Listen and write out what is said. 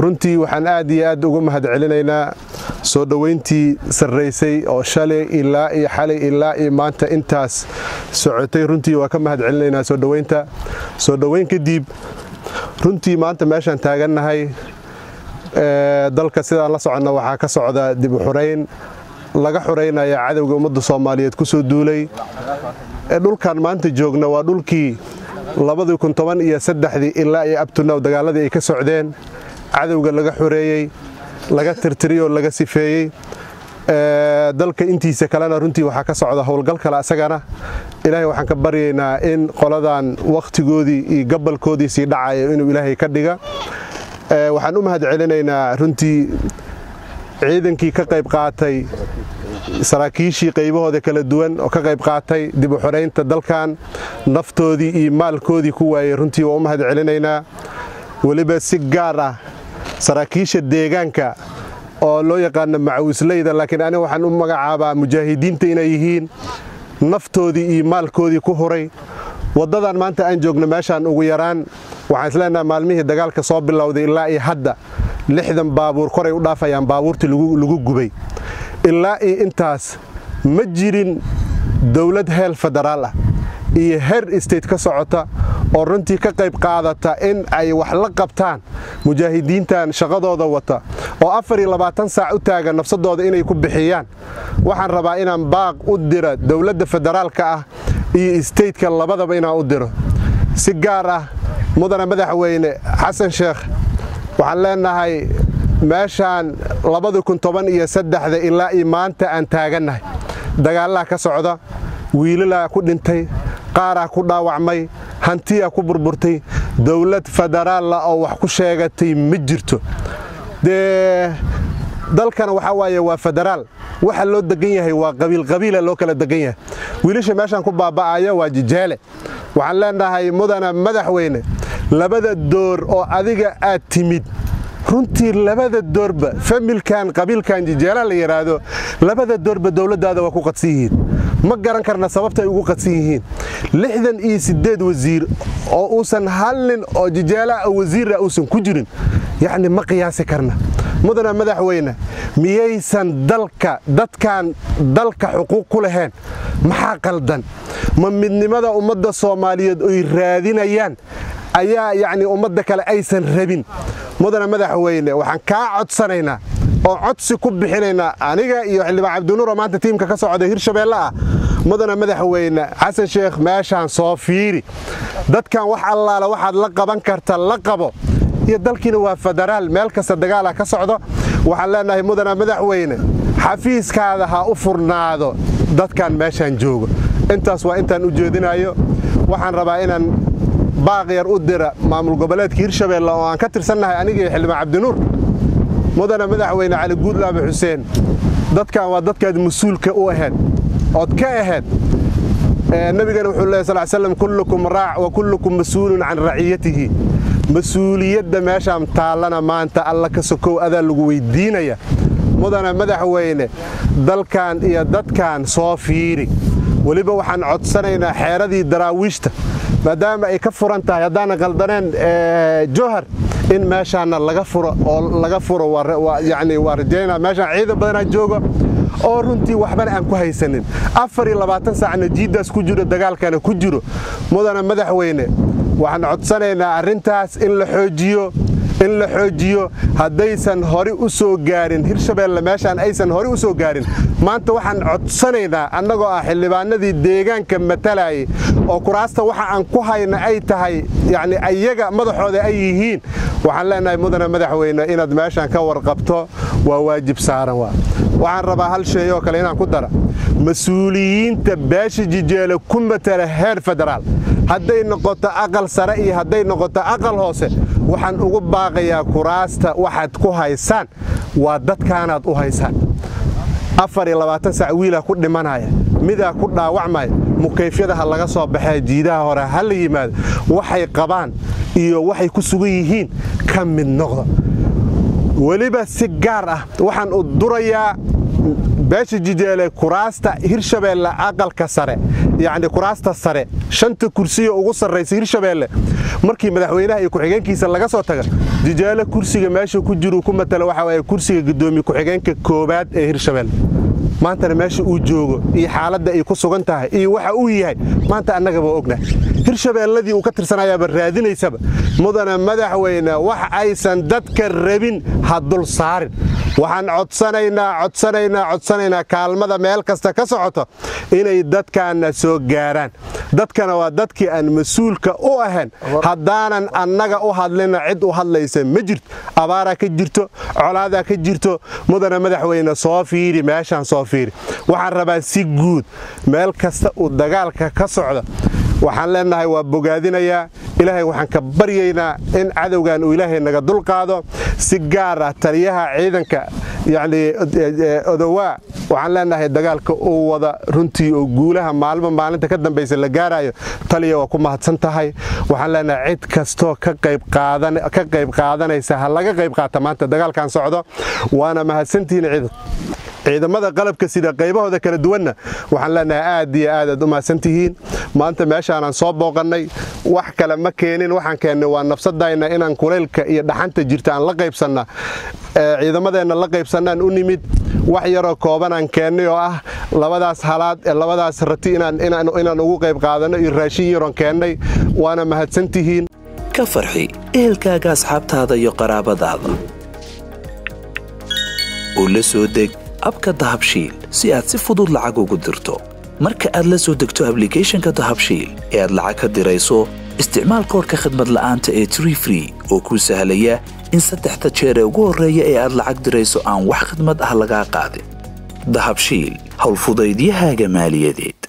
runtii waxaan aad iyo aad uga mahad celinaynaa soo dhoweyntii sarraysay oo shalay ilaa iyo xalay ilaa iyo maanta intaas socotay runtii waa ka mahad celinaynaa soo dhoweynta soo dhoweyn kadib runtii maanta meeshaan taagannahay dalka sidaan la soconna waxaa ka socda dib u xurayn laga xuraynaya cadowga ummadda soomaaliyeed ku soo duulay dhulkan maanta joogna waa dhulkii labadii kun toban iyo saddexdii ilaa iyo abtunaw dagaaladii ay ka socdeen cadowga laga xoreeyey laga tirtiriyoo laga sifeeyey dalka intiisa kalena runtii waxaa ka socda howlgal kale asagana ilaahay waxaan ka baryaynaa in qoladan wakhtigoodii iyo gabalkoodii sii dhacayo inuu ilaahay ka dhiga waxaan u mahad celinaynaa runtii ciidankii ka qayb qaatay saraakiishii qaybahooda kala duwan oo ka qayb qaatay dib u xoraynta dalkan naftoodii iyo maalkoodii ku waayey runtii waa u mahad celinaynaa weliba si gaar ah saraakiisha deegaanka oo loo yaqaano macawisleyda laakiin aniga waxaan u magacaabaa mujaahidiinta inay yihiin naftoodii iyo maalkoodii ku huray waddadan maanta aan joogno meeshaan ugu yaraan waxaan isleenaha maalmihii dagaalka soo bilowday ilaa iyo hadda lixdan baabuur koray u dhaafayaan baabuurtii lagu gubay ilaa iyo intaas ma jirin dowlad heel federaal ah iyo heer state ka socota oo runtii ka qayb qaadata in ay wax la qabtaan mujaahidiintan shaqadooda wata oo afar iyo labaatan saac u taagan nafsadooda inay ku bixiyaan waxaan rabaa inaan baaq u dira dowladda federaalka ah iyo stateka labadaba inaan u diro si gaar ah mudana madaxweyne xasan sheekh waxaan leenahay meeshaan labadi kun toban iyo saddexda ilaa iyo maanta aan taagannahay dagaallaa ka socda wiilalaa ku dhintay qaaraa ku dhaawacmay hantiyaa ku burburtay dowlad federaalla oo wax ku sheegatay ma jirto dee dalkana waxaa waaye waa federaal waxa loo degan yahay waa qabiilqabiila loo kala degan yahay wiilasha meeshaan ku baaba'aya waa jijeele waxaan leenahay mudana madaxweyne labada door oo adiga aad timid runtii labada doorba familkan qabiilkan jijeela la yidhaahdo labada doorba dowladdaada waa ku qadsan yihiin ma garan karna sababta ay ugu qadsan yihiin lixdan iyo siddeed wasiir oo uusan hal nin oo jijeelaa wasiira uusan ku jirin yacni ma qiyaasi karna mudana madaxweyne miyaysan dalka dadkan dalka xuquuq ku lahayn maxaa qaldan ma midnimada ummadda soomaaliyeed oy raadinayaan ayaa yacni ummadda kale aysan rabin mudana madaxweyne waxaan kaa codsanaynaa oo codsi ku bixinaynaa aniga iyo xildhibaan cabdinuuro maanta tiimka ka socda hirshabeelle ah mudana madaxweyne xasan sheekh meeshaan soo fiiri dadkan wax allaala waxaad la qaban karta la qabo iyo dalkiina waa federaal meel kasta dagaala ka socdo waxaan leenahay mudana madaxweyne xafiiskaada ha u furnaado dadkan meeshaan joogo intaas waa intaan u jeedinayo waxaan rabaa inaan baaq yar u dira maamul goboleedka hirshabeelle oo aan ka tirsannahay anigii xildhibaan cabdinuur mudana madaxweyne cali guudlaabe xuseen dadkan waa dadkaad mas-uulka u ahayd ood ka ahayd nabigana wuxuu lehy sal slam kullukum raac wa kullukum mas-uulun can raciyatihi mas-uuliyadda meeshaan taallana maanta alla ka sokow adaa lagu weyddiinaya mudana madaxweyne dalkan iyo dadkan soo fiiri weliba waxaan codsanaynaa xeeradii daraawiishta maadaama ay ka furan tahay haddaana qaldaneen johar in meeshaana laga furo oo laga furo yani waa rajaynaa meeshaan ciidan badanaa jooga oo runtii waxbana aan ku haysanin afar iyo labaatan saacna jiiddaas ku jiro dagaalkana ku jiro mudana madaxweyne waxaan codsanaynaa arrintaas in la xoojiyo in la xoojiyo haddaysan hore u soo gaarin hirshabeelle meeshaan aysan hore u soo gaarin maanta waxaan codsanaynaa annagoo ah xildhibaanadii deegaanka matalayay oo kuraasta waxa aan ku hayna ay tahay yacni ayaga madaxooda ay yihiin waxaan leenahay mudana madaxweyne inaad meeshaan ka warqabto waa waajib saaran waa waxaan rabaa hal shay oo kale inaan ku dara mas-uuliyiinta beesha jijeele ku matala heer federaal hadday noqoto aqal sare iyo hadday noqoto aqal hoose waxaan ugu baaqayaa kuraasta waxaad ku haysaan waa dadkaanaad u haysaan afar iyo labaatan sac wiilaa ku dhimanaya midaa ku dhaawacmaya mukayfyada ha laga soo baxee jiidaha hore ha la yimaado waxay qabaan iyo waxay ku sugan yihiin ka mid noqda weliba si gaar ah waxaan u durayaa beesha jijeele kuraasta hirshabeelle aqalka sare yacni kuraasta sare shanta kursiya ugu sarraysa hirshabeelle markii madaxweynaha iyo ku-xigeenkiisa laga soo taga jijaalo kursiga meesha ku jiruu ku matala waxa waaye kursiga guddoomiye ku-xigeenka koowaad ee hirshabeelle maantana meesha uu joogo iyo xaaladda ay ku sugan tahay iyo waxa uu yahay maanta annagaba ogna hirshabeelladii uu ka tirsanayaaba raadinaysaba mudana madaxweyne wax aysan dadka rabin ha dul saarin waxaan codsanaynaa codsanaynaa codsanaynaa kaalmada meel kasta ka socoto inay dadkaanna soo gaaraan dadkana waa dadkii aan mas-uulka u ahayn haddaanan annaga u hadlina cid u hadlaysa ma jirto abaaraa ka jirto colaadaa ka jirto mudana madaxweyne soo fiiri meeshaan soo fiiri waxaan rabaa si guud meel kasta uu dagaalka ka socdo waxaan leenahay waa bogaadinayaa ilaahay waxaan ka baryaynaa in cadowgan uu ilaahay naga dulqaado si gaar ah taliyaha ciidanka yacni odowaa waxaan leenahay dagaalka uu wada runtii oo guulaha maalmo maalinta ka dambaysa la gaarayo taliya waa ku mahadsan tahay waxaan leenahay cid kastoo ka qayb qaadanaysa ha laga qayb qaata maanta dagaalkan socdo waana mahadsantihiin ciidan ciidamada qalabka sida qaybahooda kala duwanna waxaan leenahay aad iyo aad aad u mahadsantihiin maanta meeshaanaan soo booqannay wax kale ma keenin waxaan keennay waa nafsadayna inaan kulaylka iyo dhaxanta jirta aan la qaybsanna ciidamadeenna la qaybsannaan u nimid wax yaroo koobanaan keennay oo ah labadaas halaad ee labadaas rati inaan ugu qayb qaadanno iyo raashin yaroon keennay waana mahadsantihiin ka farxi ehelkaaga asxaabtaada iyo qaraabadaada oo la soo deg abka dahabshiil si aad si fudud lacag ugu dirto marka aad la soo degto ablicathonka dahabshiil ee aad lacag ka dirayso isticmaal koorka khadmad la'aanta ee tree free oo kuu sahlaya in saddexda jeer ee ugu horreeya ee aad lacag dirayso aan wax khidmad ah lagaa qaadin dahabshiil howlfudaydiyahaaga maaliyadeed